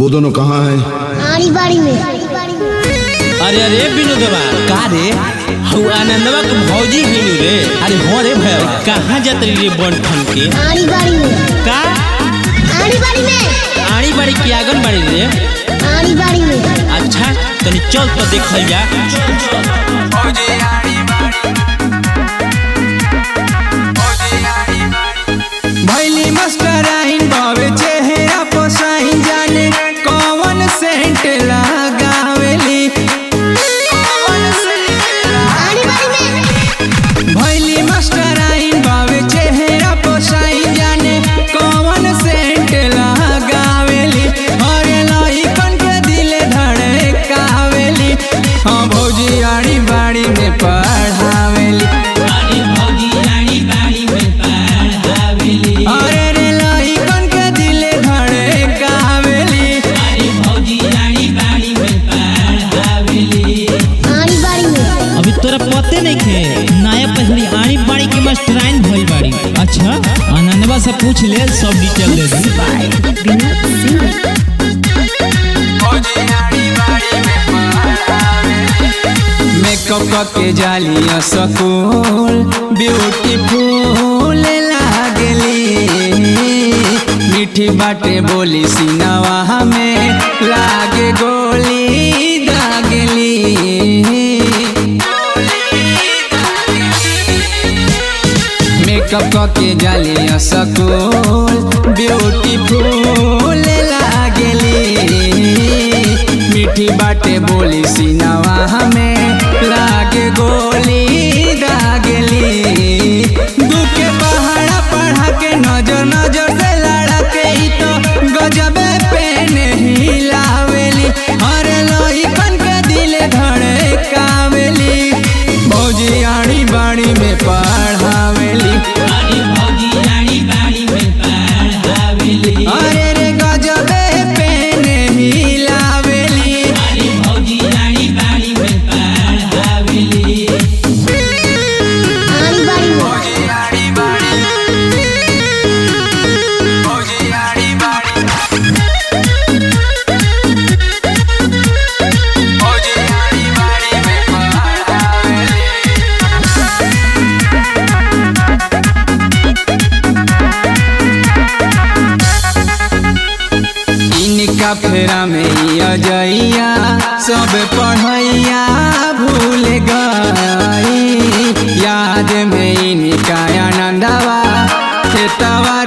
वो दोनों कहाँ है आड़ी बाड़ी में अरे अरे विनोदवा का रे हऊ आनंदवा के भौजी हिलू रे अरे हो रे भैया कहाँ जात रही रे बन ठन के आड़ी बाड़ी में का आड़ी बाड़ी में आड़ी बाड़ी की आंगन बाड़ी रे आड़ी बाड़ी में अच्छा तनी चल तो देखल जा भैली मास्टर आइन बावे चेहरा पोसाइन जाने कौन सेंट लगावेली आड़ी बाड़ी में भैली मास्टर आइन बावे चेहरा पोसाइन जाने कौन सेंट लगावेली अरे लइकन के दिल धड़कावेली हाँ भौजी आड़ी बाड़ी में पढ़ावेली अरे रे लइकन के दिल धड़कावेली आड़ी बाड़ी में अभी तोरा पते नहीं खे नया पहली आड़ी बाड़ी की मास्टराइन भइल बाड़ी अच्छा आनंदवा से पूछ ले सब डिटेल दे दी मेकअप के जालिया सकूल ब्यूटीफुल लागली मीठी बाटे बोली सिनवा में लागे गोली दागली मेकअप के जालिया सकूल ब्यूटीफुल लागली मीठी बाटे बोली सिनवा हमें लागे गोली दागली दुखे पहाड़ा पढ़ा के नजर नजर से लड़ा के ही तो गजबे पेन हिलावेली अरे लइकन के दिल धड़कावेली भौजी आड़ी बाड़ी में पढ़ावेली अरे रे गजबे पेन हिलावेली आड़ी बाड़ी में इनका फेरा में ई अजैया सब पढ़ैया भूल गई याद में इनका आनंदवा खेतवा